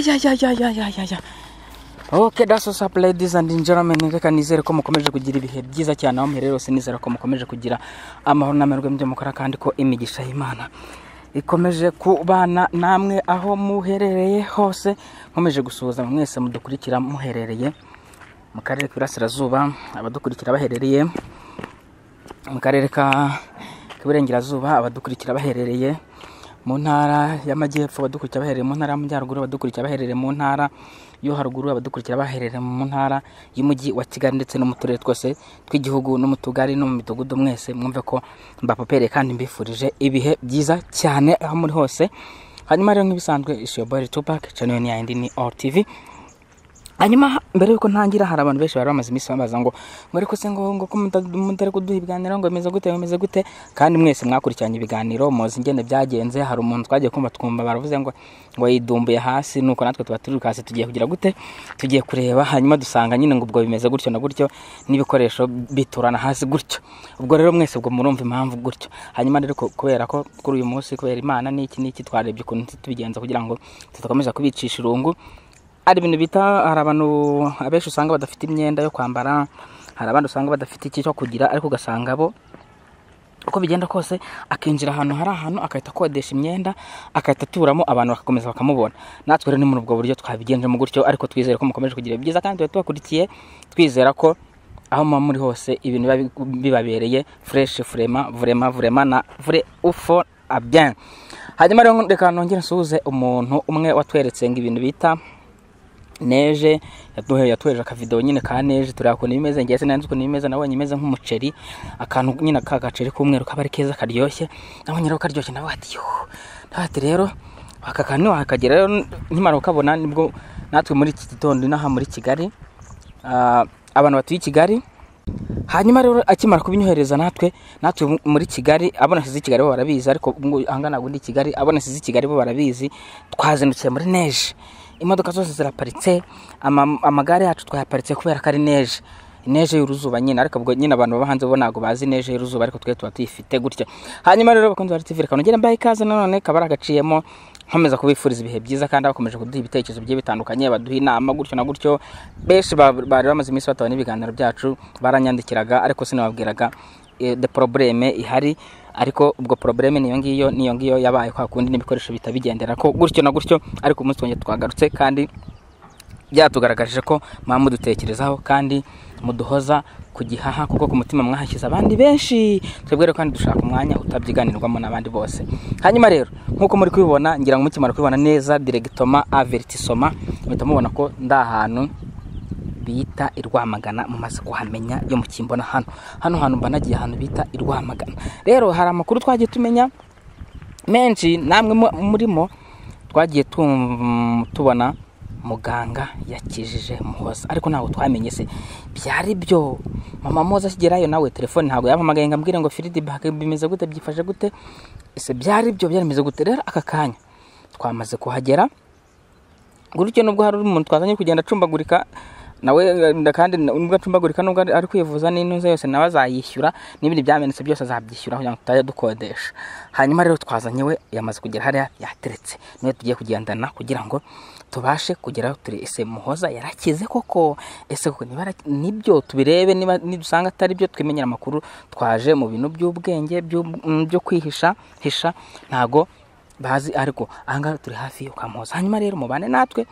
ya ya ya ya ya ya ya oke daso sapu ladies and enjoyment reka nizere ko mukomeje kugira ibihe byiza cyane aho muherereye hose nizere ko mukomeje kugira amahoro n'amerwe mu mukora kandi ko imigisha y'imana ikomeje kubana namwe aho muherereye hose nkomeje gusuhuza mwese mudukurikira muherereye mu karere k'Iburasirazuba abadukurikira baherereye mu karere ka k'Iburengerazuba abadukurikira baherereye mu ntara y'amajyepfo abadukurikira baherereye mu ntara y'amajyaruguru abadukurikira baherereye mu ntara yo haruguru abadukurikira baherereye mu ntara y'umujyi wa kigali ndetse no mu turere twose tw'igihugu no mu tugari no mu midugudu mwese mwumve ko mbapopereye kandi mbifurije ibihe byiza cyane aho muri hose hanyuma rero nk'ibisanzwe ishiyobori tupac channel ya indi ni all tv hanyuma mbere yuko ntangira hari abantu benshi bari bamaze iminsi bambaza ngo mwere ko se ngo ngo ko muta- mutari kuduha ibiganiro ngo bimeze gute bimeze gute kandi mwese mwakurikiranye ibiganiro muzi ingene byagenze hari umuntu twagiye kumva twumva baravuze ngo ngo yidumbuye hasi nuko natwe tuba turi hasi tugiye kugira gute tugiye kureba hanyuma dusanga nyine ngo ubwo bimeze gutyo na gutyo n'ibikoresho biturana hasi gutyo ubwo rero mwese ubwo murumva impamvu gutyo hanyuma rero ko- kubera ko kuri uyu munsi kubera imana n'iki n'iki twarebye ukuntu tubigenza kugira ngo tudakomeza kubicisha irungu hari ibintu bita hari abantu abenshi usanga badafite imyenda yo kwambara hari abandi usanga badafite iki cyo kugira ariko ugasanga bo uko bigenda kose akinjira ahantu hari ahantu agahita akodesha imyenda agahita aturamo abantu bagakomeza bakamubona natwe rero ni muri ubwo buryo twabigenjemo gutyo ariko twizere ko mukomeje kugira ibyiza kandi tuba tubakurikiye twizera ko aho muba muri hose ibintu biba bi- bibabereye fureshi vurema vurema vurema na vure ufo abyan hanyuma rero reka nongere nsuhuze umuntu umwe watweretse ngo ibintu bita neje yaduhe yatweje akavidewo nyine ka neje tureba ukuntu bimeze ngiye sinanze ukuntu bimeze nabonye imeze nk'umuceri akantu nyine ka gaceri k'umweru kaba ari keza karyoshye nabonye rero karyoshye nawe ati yuhu nawe ati rero aka kantu wakagira rero nkimara kukabona nibwo natwe muri iki gitondo inaha muri Kigali ah, abantu batuye i Kigali hanyuma rero akimara kubinyohereza natwe natwe muri kigali abonetse i kigali bo barabizi ariko ubwo ahangana ntabwo ndi i kigali abonetse i kigali bo barabizi twazindukiye muri neje imodoka zose ziraparitse ama- amagare yacu twayaparitse kubera ko ari neje neje y'uruzuba nyine ariko ubwo nyine abantu baba hanze bo ntabwo bazi neje y'uruzuba ariko twe tuba tuyifite gutya hanyuma rero bakunze bari tv reka nongere mbaye ikaze nanone kaba ari agaciyemo nkomeza kubifuriza ibihe byiza kandi bakomeje kuduha ibitekerezo bigiye bitandukanye baduha inama gutyo na gutyo benshi ba- bari bamaze iminsi bataba n'ibiganiro byacu baranyandikiraga ariko sinababwiraga eh, the probleme ihari ariko ubwo probleme niyo ngiyo niyo ngiyo yabaye kwa kundi n'ibikoresho bitabigendera ko gutyo na gutyo ariko umunsi twongeye twagarutse kandi byatugaragarije ko mwaba mudutekerezaho kandi muduhoza ku gihaha kuko ku mutima mwahashyize abandi benshi twebwe rero kandi dushaka umwanya utabyiganirwamo n'abandi bose hanyuma rero nk'uko muri kubibona ngira ngo mukimara kubibona neza diregitoma avertisoma muhita mubona ko ndi ahantu bita i Rwamagana mumaze kuhamenya yo mu kimbona hano hano hantu mba nagiye ahantu bita i Rwamagana rero hari amakuru twagiye tumenya menshi namwe mu- murimo twagiye tum- tubona muganga yakijije muhoza ariko ntabwo twamenye se byari byo mama muhoza akigerayo nawe telefone ntabwo yampamagaye ngo ambwire ngo feedback bimeze gute byifashe gute ese byari byo byari bimeze gute rero aka kanya twamaze kuhagera gutyo nubwo hari umuntu twazanye kugenda acumbagurika nawe eh, kandi nubwo acumbagurika nubwo ari ari kwivuza n'intuza yose nawe azayishyura n'ibindi byamenetse byose azabyishyura kugira ngo tutajya dukodesha hanyuma rero twazanye we yamaze kugera hariya yateretse niwe tugiye kugendana kugira ngo tubashe kugeraho turi ese muhoza yarakize koko ese koko niba yara- nibyo tubirebe niba nidusanga atari byo twimenyera amakuru twaje mu bintu by'ubwenge by'ub- mm, byo kwihisha hisha ntago bazi ariko ahangaha turi hafi yo kwa muhoza hanyuma rero mubane natwe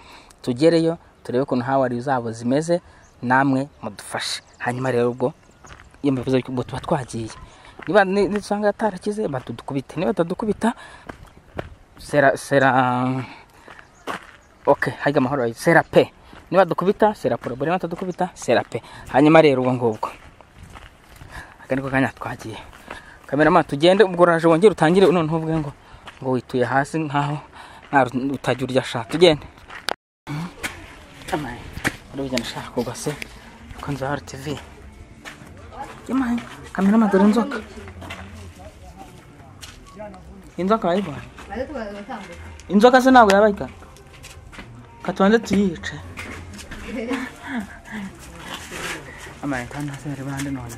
tugereyo turebe ukuntu hawari zabo zimeze namwe mudufashe hanyuma rero ubwo iyo mbivuze ubwo tuba twagiye niba ni- nidusanga atarakize batudukubite niba batadukubita sera sera ok hajya amahoro bayi sera pe niba dukubita sera porobore niba batadukubita sera pe hanyuma rero ubwo ngubwo aka niko kanya twagiye kamerama tugende ubwo uraje wongere utangire noneho ubwe ngo ngo wituye hasi nkaho nta ru- utagira urya ashaka tugende amaye uri bugenda ashaka kugwa se kuko nzu hari tv yamaye kamerama dore inzoka inzoka wayibonye inzoka se ntabwo yabayikana katubanze tuyice amaye kandi hasi hari bande none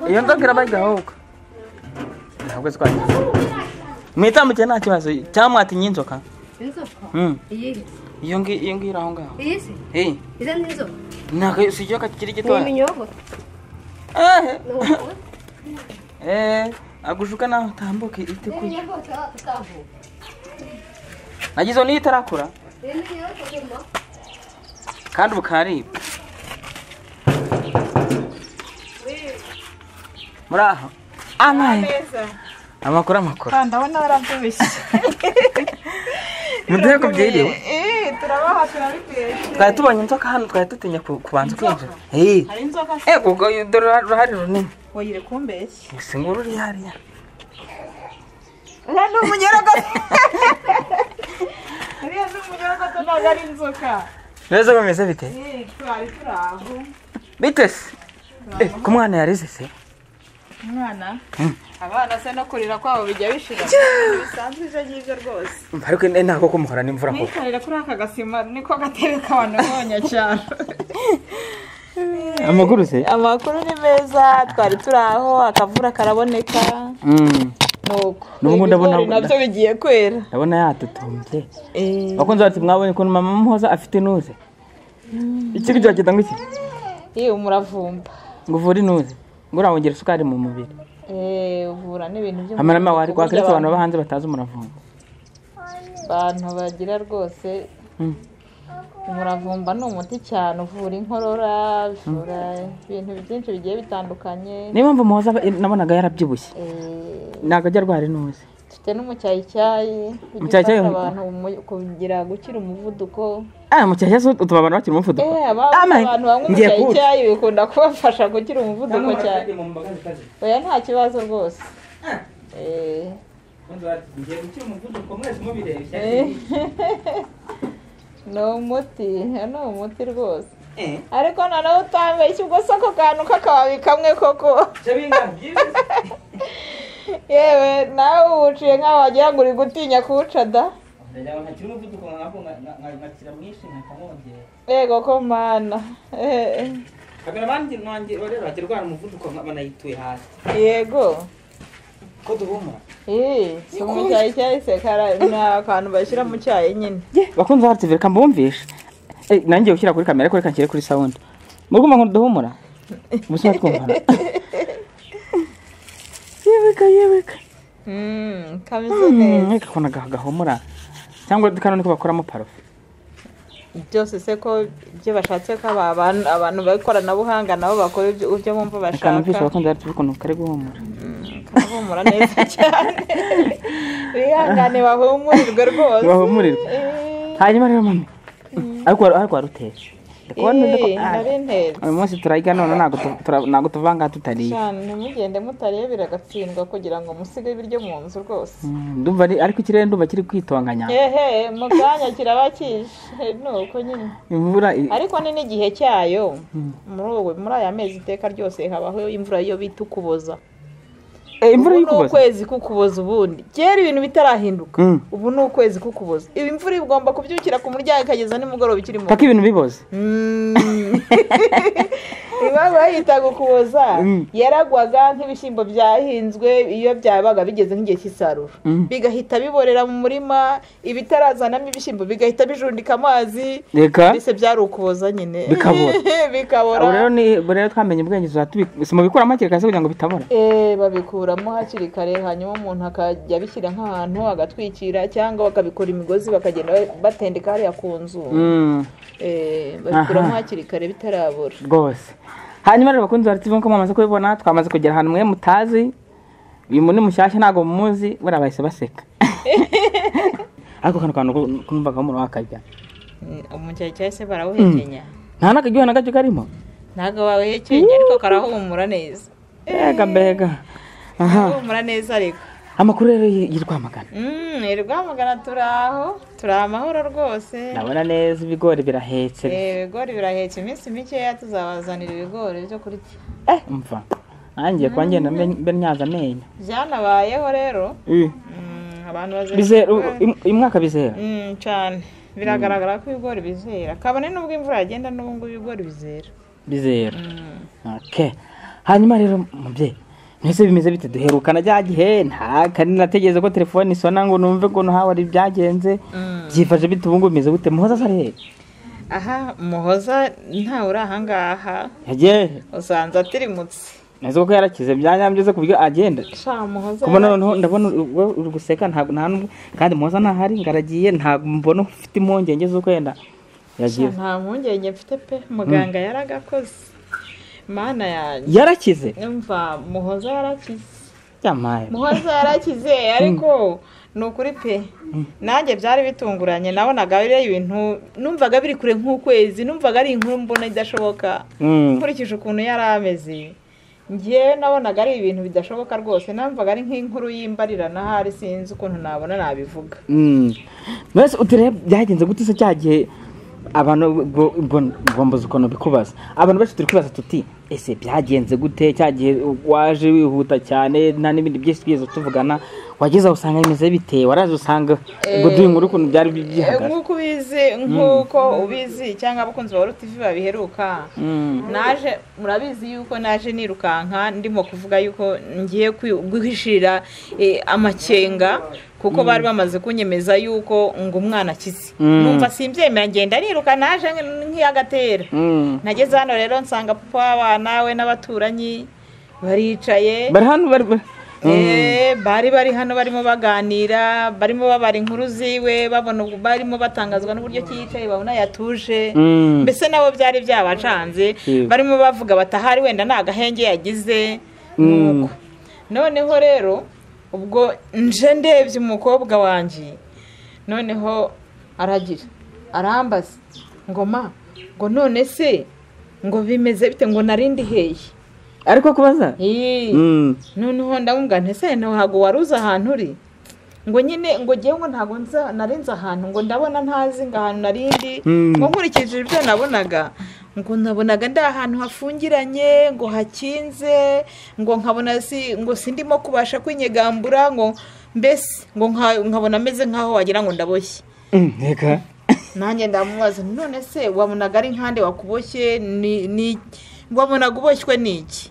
iyo nzoka irabarya ahubwo ntabwo zikwaye mwitambukire nta kibazo cyamwatinya inzoka inzoka Mm. iyi se iyo ngiyo iyo ngiyo iri aho ngaho iyi se Eh, iza ni inzoka ntabwo si ikiyoka kikiri ni gitoya iminyogo Eh, ni umuntu eh, agushuka nawe utambuke itekuye n'iminyogo tutavuga nagize niyo itarakura ni iminyogo nyuma kandi bukaribwa muri aho amaye amakuru amakuru ndabona barabyibushye muduhe ku byiriwe Eh, turabaha turabitetse twari tubonye inzoka hano twari dutinya ku- kubanza kwinjira Eh, hari inzoka se eh, ubwo dore uruha- uruhare runini woyire kumbeshya si nguru uri hariya uriya ni umunyarogo uriya ni umunyarogo to ntabwo ari inzoka neza bameze bite Eh, twari turi aho bite se Eh, ku mwana yarize se umwana Mm. abana se no kurira kwabo bijya bishira bisanzwe ibyo ngibyo rwose ariko eh, ntabwo kumuhora n'imvura koko mwikarire kuri aka gasima niko gatebe k'abantu b'abanyacyaro amaguru se amakuru ni meza twari turi aho akavura karaboneka Mm, nuko N'ubu ndabona- Ibigori nabyo bigiye kwera ndabona yatutumbye bakunze bati mwabonye ukuntu mama muhoza afite inuze iki ngiki wakita ngo iki iyo umuravumba ngo uvure inuze ngo urawongera isukari mu mubiri Eh, uvura n'ibintu byo amarama wari kwakweretse abantu baba hanze batazi umuravumba abantu bagira rwose Mm. umuravumba ni umuti cyane uvura inkorora uvura ibintu byinshi bigiye bitandukanye niyo mpamvu muhoza aba- nabonaga yarabyibushye Eh, ntabwo ajya arwara inuze dufite n'umucyayicyayi ujya Umucyayicyayi- ufasha abantu mu- kugira gutera umuvuduko ah mu cyahe zo utuma abantu bakira umuvuduko Eh, aba- Amai, abantu banywa ngiye kuwuca. umucyayicyayi bikunda kubafasha gukira umuvuduko cyane oya nta kibazo rwose Eh, eh. ni umuti oya, ni umuti rwose ariko noneho utambeshya ubwo se ako kantu k'akababi kamwe koko yewe nawe uwuciye nk'aho wagira ngo uri gutinya kuwuca da yego ko mana Eh, yego Eh, si umucyayicyayi se kara- ni akantu bashyira mu cyayi nyine bakunze bacu reka mbumvishe Eh, nanjye ushyira kuri kamera ariko reka nshyire kuri sawundi muri kumwe duhumura umusore twumvana yebeka yebeka Mm, kameze neza reka ukuntu aga- gahumura cyangwa kano niko bakoramo parufe byose se ko ibyo bashatse ko aba- abantu abantu b'ikoranabuhanga nabo bakora ibyo ibyo bumva reka bashaka mbumvishe bakunze bacu ukuntu kari guhumura bahumura neza cyane bihangane bahumurirwe rwose bahumurirwe Eh, hanyuma rero mami ariko wari ariko wari utetse ndikubona uzi ko- eh, ah, nari ntetse uyu munsi turayiga none ntabwo tu- tura- ntabwo tuva ngaha tutariye cyane ntimugende mutarebera agatsindwa kugira ngo musige ibiryo mu nzu rwose Mm, ndumva ari- ariko ikirere ndumva kiri kwitonganya hehe mu kanya kiraba kije ni uko nyine imvura i- ariko ni n'igihe cyayo muri ubu muri aya mezi iteka ryose habaho imvura iyo bita ukuboza Eh, imvura ubu ni y'ukuboza ukwezi kukuboza ubundi kera ibintu bitarahinduka Mm. ubu ni ukwezi kukuboza ibi imvura igomba kubyukira ku muryango ikageza nimugoroba ikiri mu paka ibintu biboze Mm. impamvu bayita gukuboza Mm. yaragwaga nk'ibishyimbo byahinzwe iyo byabaga bigeze nk'igihe cy'isarura Mm. bigahita biborera mu murima ibitarazanamo ibishyimbo bigahita bijundika amazi reka mbese byari ukuboza nyine Bikabora. bikabora ubu rero ni ubu rero twamenye ubwenge tuzatubi- si mu bikuramo hakiri kare se kugira ngo bitabora Eh, babikuramo hakiri kare hanyuma umuntu akajya abishyira nk'ahantu agatwikira cyangwa bakabikora imigozi bakagenda ba- batendeka hariya ku nzu Mm, Eh, babikuramo Aha. hakiri kare bitarabura rwose hanyuma rero bakunzi bacu ko mwamaze kubibona twamaze kugera ahantu mwe mutazi uyu muntu ni mushyashya ntabwo mumuzi buriya bahise baseka ariko kano kantu ku- kumvaga umuntu wakarya umucyari cyangwa se barawuhekenya nta n'akaryohe na gake karimo ntabwo bawuhekenya ariko karahumura neza mbega mbega aha karahumura neza ariko amakuru rero y'i- y'i Rwamagana Mm, i rwamagana turi aho turi amahoro rwose ndabona neza ibigori birahetse Eh, ibigori birahetse iminsi mikeya tuzabazanira ibigori byo kurya Eh, umva nanjye kuba ngenda mbe- mbe nyaza amenyo byanabayeho rero Eh, Mm, abantu bazira bizera u- im- uyu mwaka bizera Mm, cyane biragaragara ko ibigori bizera kabone n'ubwo imvura yagenda n'ubu ngubu ibigori bizera bizera Mm. Okay. hanyuma rero mubyeyi mwese bimeze bite duherukana bya gihe nta kandi nategereje ko telefone isona ngo numve ukuntu hawe ari byagenze Mm. byifashe bite ubu ngubu bimeze gute muhoza sare aha muhoza ntawe uri ahangaha yewe usanze atirimutse nzi ko yarakize byanyambye ku buryo agenda sha muhoza kubona noneho ndabona uri- uri guseka ntabwo nta nubwo kandi muhoza ntahari ngaragiye ntabwo mbona ufite impungenge z'uko yenda Sha, yagiye nta mpungenge mfite pe muganga yaragakoze mana yanjye yarakize umva muhoza yarakize yamaye muhoza yarakize ariko ni ukuri pe nanjye byari bitunguranye nabonaga biriya ibintu numvaga biri kure nk'ukwezi numvaga ari inkuru mbona idashoboka Mm. nkurikije ukuntu yari ameze ngewe nabonaga ari ibintu bidashoboka rwose numvaga ari nk'inkuru y'imbarirana ahari sinzi ukuntu nabona nabivuga Mm. mbese utire byagenze gute se cya gihe abantu ubwo- ubwo- ubwo mbuze ukuntu bikubaza abantu benshi turi kwibaza tuti ese byagenze gute cya gihe waje wihuta cyane nta n'ibindi byinshi twigeze tuvugana wageze aho usanga bimeze bite waraje usanga ubwo Eh, duhe inkuru ukuntu byari bi- Eh, bihagaze nk'uko ubizi nk'uko ubizi cyangwa abakunzi ba rutivi babiheruka Mm. naje murabizi yuko naje nirukanka ndimo kuvuga yuko ngiye kwi- guhishira eh, amakenga kuko bari bamaze kunyemeza yuko ngo umwana akize Mm. numva simbyemera ngenda niruka naje nk- nk'iyagatera Mm. nageze hano rero nsanga papa w'abana we n'abaturanyi baricaye bari hano bari bari- Eh, bari bari hano barimo baganira barimo babara inkuru ziwe babona ubwo- barimo batangazwa n'uburyo ki yicaye babona yatuje Mm. mbese nabo byari byabacanze Yego. barimo bavuga bati ahari wenda nta gahenge yagize Mm. nuko noneho rero ubwo nje ndebye umukobwa wanjye noneho aragira arambaza ngoma ngo none se ngo bimeze bite ngo narindi heye ariko kubaza Ii. Mm. noneho ndamubwira ntese ntabwo wari uzi ahantu uri ngo nyine ngo ngewe ngo ntabwo nza narenze ahantu ngo ndabona ntazi ngo ahantu narindi Mm. ngo nkurikije ibyo nabonaga ngo nabonaga ndi ahantu hafungiranye ngo hakinze ngo nkabona si ngo sindimo kubasha kwinyegambura ngo mbese ngo nka- nkabona ameze nk'aho wagira ngo ndaboshye Mm, reka nanjye ndamubaza nti none se wabonaga ari nkande wakuboshye ni ni wabonaga uboshywe n'iki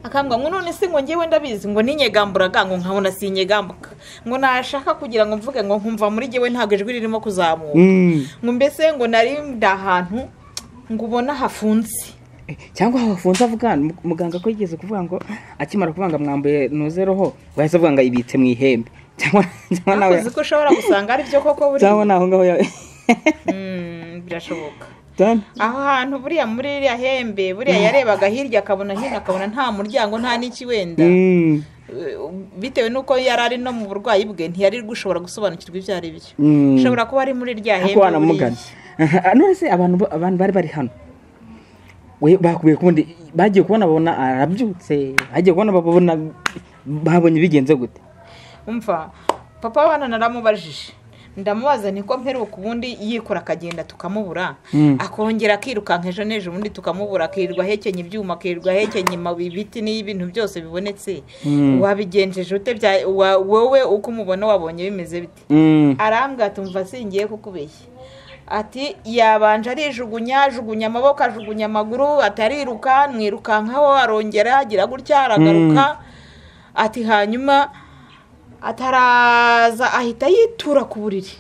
akambwa ngo none se ngo ngewe ndabizi ngo ninyegamburaga ngo nkabona sinyegambuka ngo nashaka kugira ngo mvuge ngo nkumva muri ngewe ntabwo ijwi ririmo kuzamuka Mm. ngo mbese ngo narinde ahantu ngo ubona hafunze cyangwa hafunze avuga mu- muganga ko yigeze kuvuga ngo akimara kuvuga ngo mwambuye nuze roho wahise avuga ngo ayibitse mu ihembe cyangwa cyangwa nawe akoze ko ushobora gusanga ari byo koko buri cyangwa naho ngaho yawe Mm, birashoboka done aho hantu buriya muri ririya hembe buriya yarebaga hirya akabona hino akabona nta muryango nta n'iki wenda Mm, bitewe n'uko yari ari no mu burwayi bwe ntiyari gushobora gusobanukirwa ibyo ari byo mm. ushobora kuba ari muri rya ariko hembe buriya. wanamugana Aha, none se abantu bo- abantu bari bari hano we bakubiye kubundi bagiye kubona babona arabyutse bagiye kubona babona babonye bigenze gute umva papa wana naramubajije ndamubaza niko mperuka ubundi yikora akagenda tukamubura Mm. akongera akirukanka ejo n'ejo ubundi tukamubura akirirwa ahekenye ibyuma akirirwa ahekenye amabuye, ibiti n'ibintu byose bibonetse Mm. wabigenjeje ute bya- wa- wowe uko umubona wabonye bimeze bite Mm, arambwira ati mva singiye kukubeshya ati yabanje arijugunya ajugunya amaboko ajugunya amaguru atariruka mwirukankaho arongera agira gutya aragaruka ati hanyuma ataraza ahita yitura ku buriri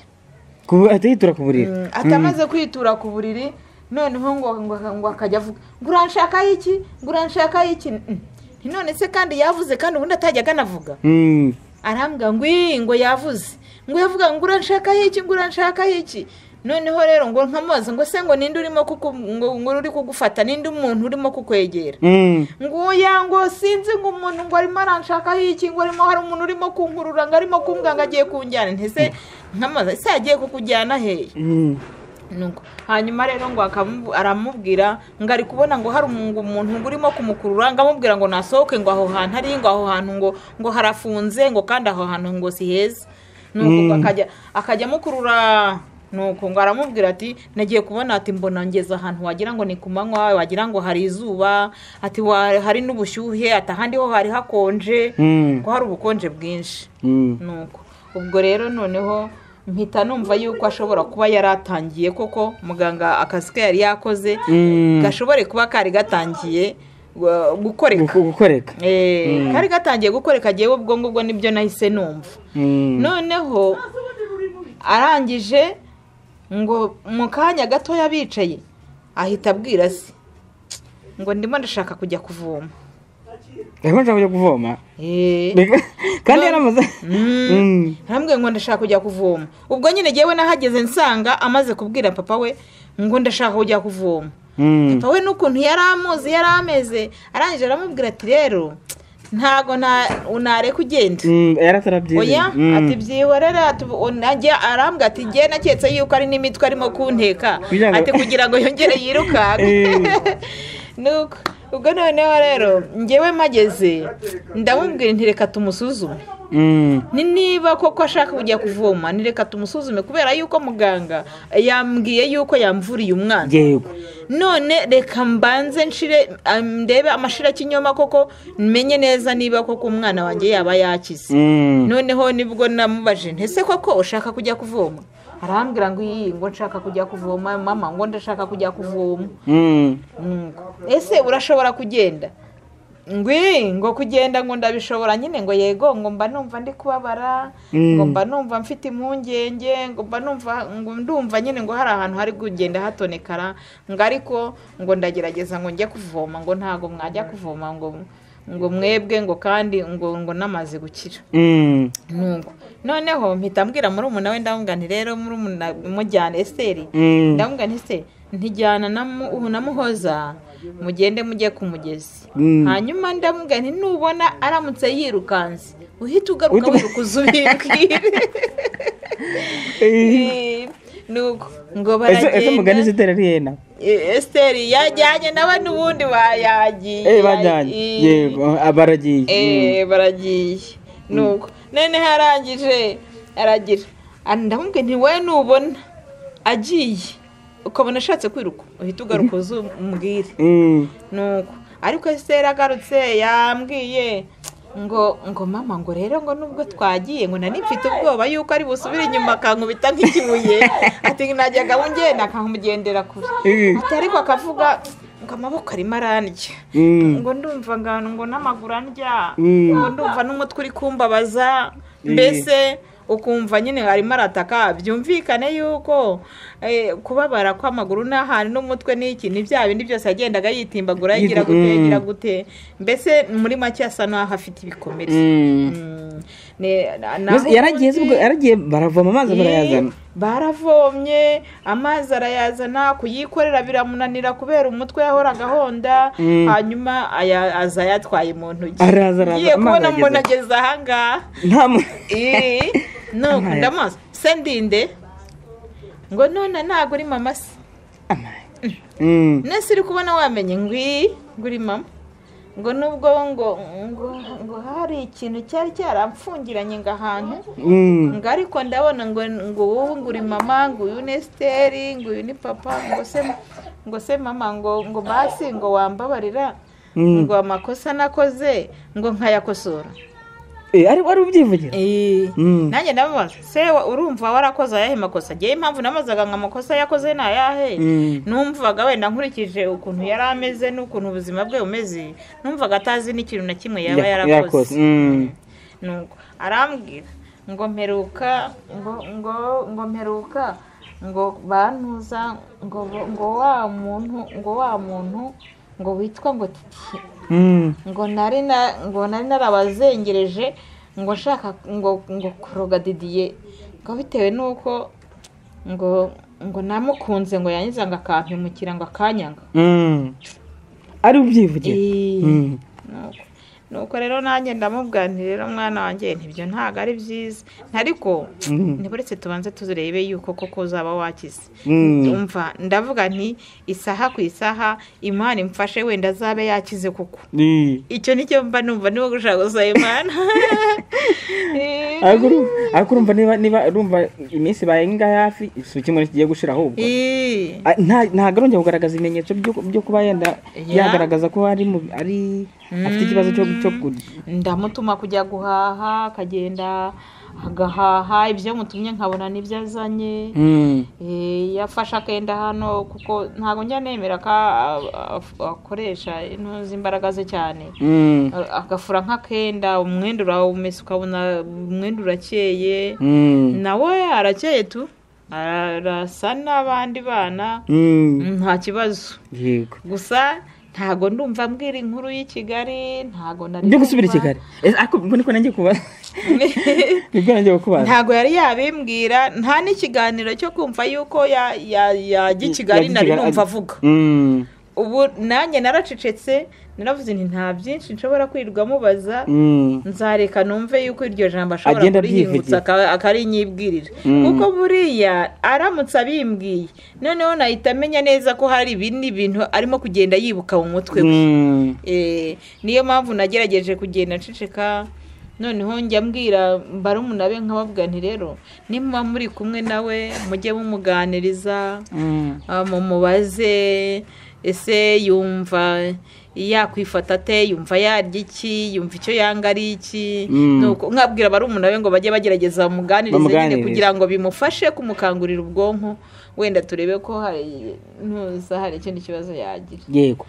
ku- ahita yitura ku buriri Mm, atamaze kwitura ku buriri noneho ngo ngo ngo akajya avuga ngo uranshakaho iki ngo uranshakaho iki Mm. Nti none se kandi yavuze kandi ubundi atajya akanavuga Mm, arambwira ngo iyi ngo yavuze ngo yavuga ngo uranshaka iki ngo uranshaka iki noneho rero ngo nkamubaza ngo se ngo ninde urimo kuku ngo ngo uri kugufata ninde umuntu urimo kukwegera mm, ngo oya ngo sinzi ngo umuntu ngo arimo aranshakaho iki ngo arimo hari umuntu urimo kunkurura ngo arimo kumbwira ngo agiye kunjyana ntese nkamubaza ese yagiye kukujyana hehe mm. nuko hanyuma rero ngo akamu- aramubwira ngo ari kubona ngo hari umu- umuntu ngo urimo kumukurura ngo amubwira ngo nasohoke ngo aho hantu ari ngo aho hantu ngo ngo harafunze ngo kandi aho hantu ngo si heza nuko akajya akajya amukurura nuko ngo aramubwira ati nagiye kubona ati mbona ngeze ahantu wagira ngo ni ku manywa wagira ngo hari izuba ati wa- hari n'ubushyuhe ati ahandi ho hari hakonje Mm. ngo hari ubukonje bwinshi Mm. nuko ubwo rero noneho mpita numva yuko ashobora kuba yari atangiye koko muganga akazi ke yari yakoze Mm. gashobore kuba kari gatangiye uh, gukoreka Guko- gukoreka Eh, kari gatangiye gukoreka agiye ubwo ngubwo nibyo nahise numva Mm. noneho arangije ngo mu kanya gatoya bicaye ahita abwira se ngo ndimo ndashaka kujya kuvoma arimo nshaka kuvoma Eh. kandi yaramaze Mm. ntambwe ngo ndashaka kujya kuvoma ubwo nyine ngewe nahageze nsanga amaze kubwira papa we ngo ndashaka kujya kuvoma Mm. papa we n'ukuntu yari amuzi yari ameze arangije aramubwira ati rero ntago nta- nareka ugenda Mm, yaratarabyize oya ati byihorere ati ubu unajya arambwa ati ngewe naketse yuko ari n'imitwe arimo kunteka Kugira ngo- ati kugira ngo yongere yirukanke nuko ubwo noneho rero ngewe mpageze ndamubwira nti reka tumusuzume ni niba koko ashaka kujya kuvoma ni reka tumusuzume kubera yuko muganga yambwiye yuko yamvuriye umwana yego none reka mbanze nshire am- ndebe amashira kinyoma koko menye neza niba koko umwana wanjye yaba yakize Mm. noneho nibwo namubajije nti ese koko ushaka kujya kuvoma arambwira ngo iyi ngo nshaka kujya kuvoma mama ngo ndashaka kujya kuvoma Mm. Ngo, ese urashobora kugenda ngwi ngo kugenda ngo ndabishobora nyine ngo yego ngo mba numva ndi kubabara Mm. ngo mba numva mfite impungenge ngo mba numva ngo ndumva nyine ngo hari ahantu hari kugenda hatonekara ngo ariko ngo ndagerageza ngo njye kuvoma ngo ntago mwajya kuvoma ngo ngo mwebwe ngo kandi ngo ngo namaze gukira Mm. nuko noneho mpita mbwira murumuna we ndamubwira nti rero murumuna mujyane esiteri Mm. ndamubwira nti se ntijyana na mu- ubu na muhoza mugende mujye ku mugezi Mm. hanyuma ndamubwira nti nubona aramutse yirukanse uhita ugaruka Uhita- wiruka uza ubibwire Eh, nuko ngo ese ese mugani baragenda zitera rihena Eh, esiteri yajyanye nawe n'ubundi bayagiye eh bajyanye Eh, yego ah, baragiye Mm. eh baragiye nuko noneho arangije aragira Ah, ndamubwira nti wowe nubona agiye ukabona ashatse kwiruka uhita ugaruka uza umubwire Mm. nuko ariko esiteri agarutse yambwiye ngo ngo mama ngo rero ngo nubwo twagiye ngo nari mfite ubwoba yuko ari busubire inyuma akankubita nk'ikibuye ati najyaga ngenda akankugendera kure Eh. ati ariko akavuga ngo amaboko arimo arandya Mm. ngo ndumva ngano ngo n'amaguru andya Mm. ngo ndumva n'umutwe uri kumbabaza mbese ukumva nyine arimo arataka byumvikane yuko eh, kubabara kw'amaguru n'ahantu n'umutwe n'iki ni bya bindi byose yagendaga yitimbagura yagira Yitu- gute mm. yagira gute mbese muri make asa n'aho afite ibikomere Mm. Mm. Ne- na- naho Mbese yaragiye ubundi- zibwo yaragiye baravoma amazi barayazana baravomye amazi arayazana kuyikorera biramunanira kubera umutwe yahoraga ahonda Mm. hanyuma aya- aza yatwaye mu ntoki Araza, araza, ngiye amazi kubona ageze. mbona ageze ahangaha nta mu- Eh, no Amazi. ndamuzi se ndinde ngo none ntabwo uri mama se Mm. nese uri kubona wamenye ngwi nguri mama ngo nubwo ngo ngo ngo hari ikintu cyari cyaramfungiranye ngo ahantu Mm. ngo ariko ndabona ngo ngo wowe ngo uri mama ngo uyu ni esiteri ngo uyu ni papa ngo se ngo se mama ngo ngo basi ngo wambabarira Mm. ngo amakosa nakoze ngo nkayakosora Eh, ari ari ubyivugira Mm. nanjye ndamubaza se wa- urumva warakoze ayahe makosa ngewe impamvu namazaga ngo amakosa yakoze ni ayahe Mm. numvaga wenda nkurikije ukuntu yari ameze n'ukuntu ubuzima bwe bumeze numvaga atazi n'ikintu na kimwe yaba Ya- yarakoze Mm. nuko arambwira ngo mperuka ngo ngo ngo mperuka ngo bantuza ngo ngo wa muntu ngo wa muntu ngo witwa ngo titi Mm. ngo nari na- ngo nari narabazengereje ngo nshaka ngo ngo kuroga didiye ngo bitewe n'uko ngo ngo namukunze ngo yangiza ngo akampemukira ngo akanyanga Mm. ari ubyivugira Eh, Mm. nuko- nuko rero nanjye ndamubwira nti rero mwana wanjye ntibyo ntabwo ari byiza ariko Mm. ntiburetse tubanze tuzirebe yuko koko uzaba wakize Mm. umva ndavuga nti isaha ku isaha imana imfashe wenda azabe yakize kuko Eh. icyo nicyo mba numva niba gushaka gusa imana ariko uru- ariko urumva niba niba urumva iminsi ibaye ngaho hafi si kimwe kigiye gushira ahubwo Eh, Ah, nta- ntabwo arongera kugaragaza ibimenyetso byo- byo kuba yenda Yeah. yagaragaza ko ari mu- ari afite ikibazo cyo cyo ku- ndamutuma kujya guhaha akagenda agahaha ibyo mutumye nkabona n'ibyo azanye Mm. Eh, yafashe akenda hano kuko ntabwo njya nemera ko a- a- akoresha intuzi imbaraga ze cyane Mm. A- agafura nk'akenda umwenda urawumesa ukabona umwenda urakeye Mm. nawe arakeye tu arasa n'abandi bana Mm. nta kibazo Yego. gusa ntago ndumva mbwira inkuru y'i kigali ntago nari Ndi gusubira i numva. Kigali. Eh, Ariko ubwo niko nanjye kubaza. Nibwo nanjye kubaza. ntago yari yabimbwira nta n'ikiganiro cyo kumva yuko ya- ya- yajya i kigali nari numva avuga Mm. ubu nanjye naracecetse naravuze nti nta byinshi nshobora kwirwa mubaza Mm. nzareka numve yuko iryo jambo ashobora Agenda kurihingutsa abyivugira. aka- akarinyibwirira Mm. kuko buriya aramutse abimbwiye noneho nahita amenya neza ko hari ibindi bintu arimo kugenda yibuka mu mutwe we Mm. Eh, niyo mpamvu nagerageje kugenda nceceka noneho njya mbwira barumuna be nkababwira nti rero nimuba muri kumwe nawe mujye mumuganiriza Mm. Ah, mumubaze ese yumva yakwifata ate yumva yarya iki yumva icyo yanga ari iki Mm. Nuko- nkabwira barumuna be ngo bajye bagerageza bamuganirize nyine Bamuganirize. kugira ngo bimufashe kumukangurira ubwonko wenda turebe ko hari ntuza hari ikindi kibazo yagira yego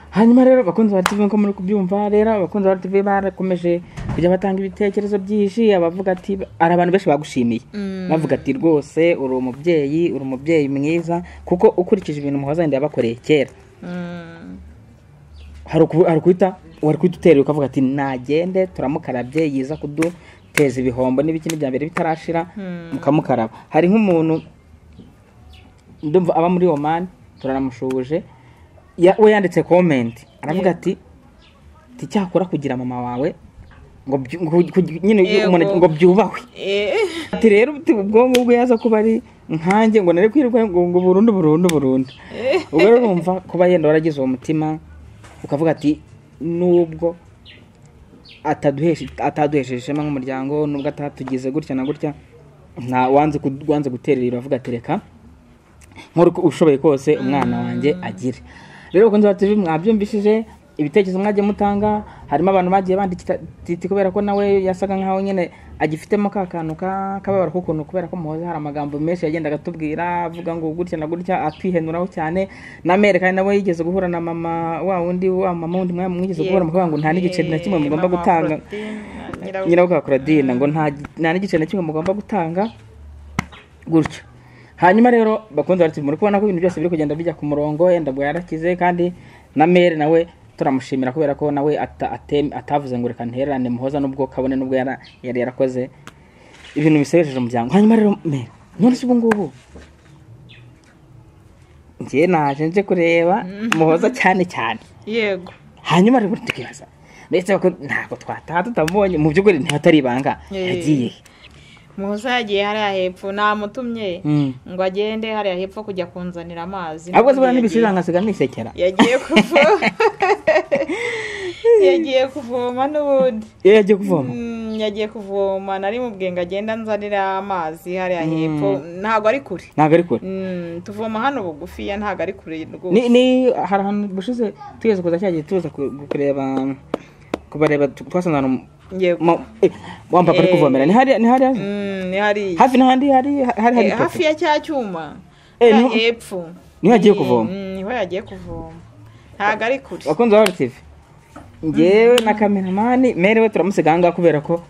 hanyuma rero abakunzi ba tv nko muri kubyumva rero abakunzi ba tv barakomeje kujya batanga ibitekerezo byinshi abavuga ati hari abantu benshi bagushimiye bavuga ati rwose uri umubyeyi uri umubyeyi mwiza kuko ukurikije ibintu muhoza wenda yabakoreye kera Mm. hari uku- hari ukuhita wari kuhita uterera ukavuga ati nagende turamukarabye yiza kuduteza ibihombo n'ibikini bya mbere bitarashira mukamukaraba hari nk'umuntu ndumva aba muri omani turaramushuhuje ya- we yanditse komenti aravuga ati "Ati, cyakora kugira mama wawe ngo byu- ngo- ngo- nyine umuntu Yego. ngo byubahwe Eh. ati rero uti ubwonko bwe yaza kuba ari nkanjye ngo nari kwirirwa ngo ngo burundu burundu burundu ubwo rero urumva kuba yenda waragize uwo mutima ukavuga ati nubwo ataduheshe- ataduhesheje ishema nk'umuryango nubwo atatugize gutya na gutya nta wanze ku- wanze guterera avuga ati reka nk'uri ko- ushoboye kose umwana wanjye agire rero bakunze ba TV mwabyumvishije ibitekerezo mwagiye mutanga harimo abantu bagiye bandikira titi kubera ko nawe yasaga nkaho nyine agifitemo ka kantu ka- kababaro k'ukuntu kubera ko muhoza hari amagambo menshi yagendaga atubwira avuga ngo gutya na gutya akihenuraho cyane na mere kandi nawe yigeze guhura na mama wa wundi wa mama wundi mwa- mwigeze guhura mukavuga ngo nta n'igiceri na kimwe Eh, mugomba mama gutanga Claudine, nyirabuja. nyirabukaka claudine ngo nta nta n'igiceri na kimwe mugomba gutanga gutyo hanyuma rero bakunze barati muri kubona ko ibintu byose biri kugenda bijya ku murongo yenda bwa yarakize kandi na mere nawe turamushimira kubera ko nawe ata- ate- atavuze ngo reka ntererane muhoza n'ubwo kabone n'ubwo yara- yari yarakoze ibintu bisebejeje umuryango hanyuma rero mere none se ubu ngubu njye naje nje kureba muhoza cyane cyane yego hanyuma rero tukibaza ndetse bako- ntabwo twataha tutamubonye mu by'ukuri ntihatari ibanga Eh. yagiye muhoza yagiye hariya hepfo namutumye Mm. ngo agende hariya hepfo kujya kunzanira amazi ahubwo se None buriya yagiye- n'ibisiga nkasiga nisekera yagiye kuvoma yagiye kuvoma n'ubundi iyo yagiye kuvoma Mm, yagiye kuvoma nari mu bwenga agenda nzanira amazi hariya hepfo ntabwo ari kure ntabwo ari kure Mm, tuvoma hano bugufiya ntabwo ari kure rwose ni ni hari ahantu bushize tugeze kuza cyagiye tuza ku- ku- kureba kubareba tu- twasanze ahantu mu- Yego. mu- eh, wa mpapa ari Eh. kuvomera ni hariya ni hariya Mm, ni hariya hafi n'ahandi hari hari hari Eh, hafi ipoto ya cya cyuma Eh, hariya niho- hepfo niho yagiye Mm, kuvoma. mm, niho yagiye kuvoma ntabwo ari kure bakunze ba tv ngewe na kameramani mere we turamusiga ahangaha kubera ko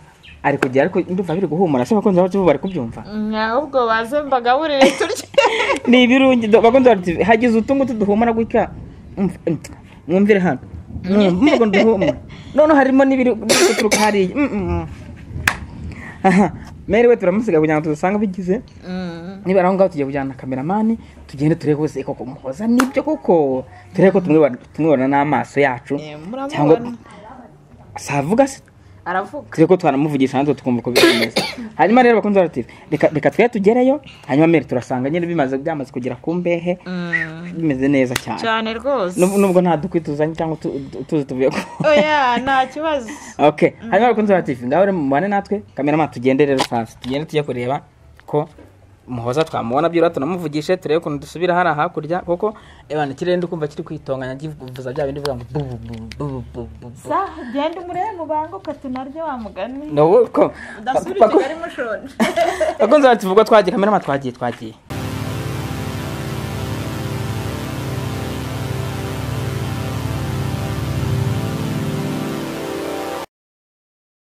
ari kugera ariko ndumva biri guhumura se bakunze ba tv bari kubyumva Mm, ahubwo baze mbagaburire turye ni ibirungi do- bakunze bati hagize utu ngutu duhumura gutya Umva- mm, mwumvire hano Mwumva ukuntu duhumura none harimo n'ibiri biri guturuka hariya Mm, mm, mm. aha mere we turamusiga kugira ngo tudasange bigize Mm, niba ari aho ngaho tugiye kujyana na kameramani tugende turebe ko se koko muhoza nibyo koko turebe ko tumwibona tumwibona n'amaso yacu eh, muramubona. cyangwa savuga se aravuga turi ko twanamuvugisha natwe tukumva uko bimeze hanyuma rero bakunze barative reka reka twe tugereyo hanyuma mbere turasanga nyine bimaze byamaze kugera ku mbehe Mm, bimeze neza cyane cyane rwose Nub- nubwo nta dukwi tuzanye cyangwa tu- tu- tuzi tuvuye ko oya nta kibazo ok hanyuma bakunze barative ngaho rero mubane natwe kameramani tugende rero fasi tugende tujye kureba ko muhoza twamubona byura tunamuvugishe turebe ukuntu dusubira hariya hakurya kuko ebana ikirere ndi kumva kiri kwitonganya kivuza bya bindi bivuga ngo bu bu bu bu bu bu bu sa genda umurebe mu banga ukatunarye wa mugani No, ko- udasubire i Pako- kigali mushonje Pako nzaba tuvuga twagiye kamera twagiye twagiye